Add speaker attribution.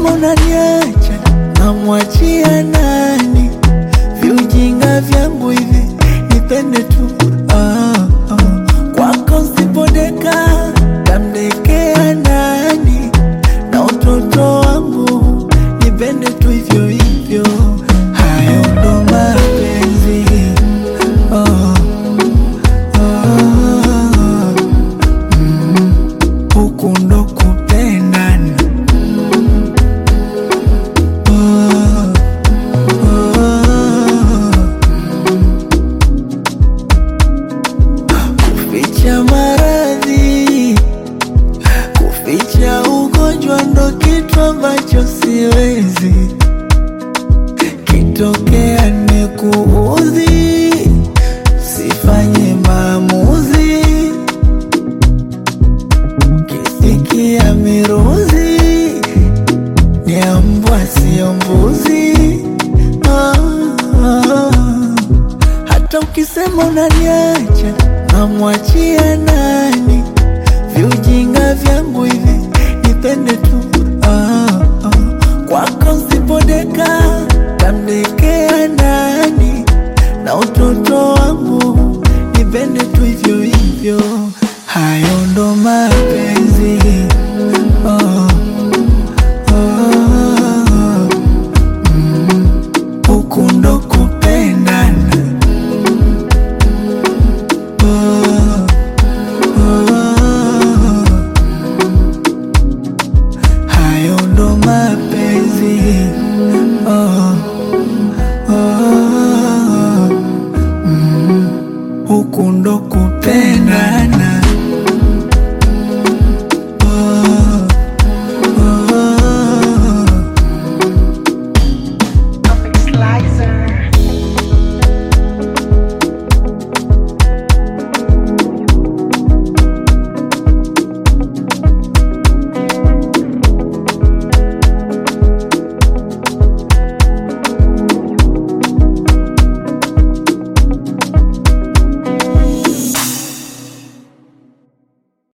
Speaker 1: ukisema unaniacha namwachia nani? Viujinga vyangu hivi nipende tu ah, ah. Kwako sipodeka tamdekea nani? Na utoto wangu nipende tu hivyo hivyo, hayo ndo mapenzi oh, oh, mm, huku ndo kupendana oh, oh, kuficha maradhi, kuficha ugonjwa ndo kitu ambacho siwezi. Kitokea nikuudhi, sifanye maamuzi, kisikia miruzi, ni ya mbwa sio mbuzi. Ah, ah. Hata ukisema unaniacha namwachia nani?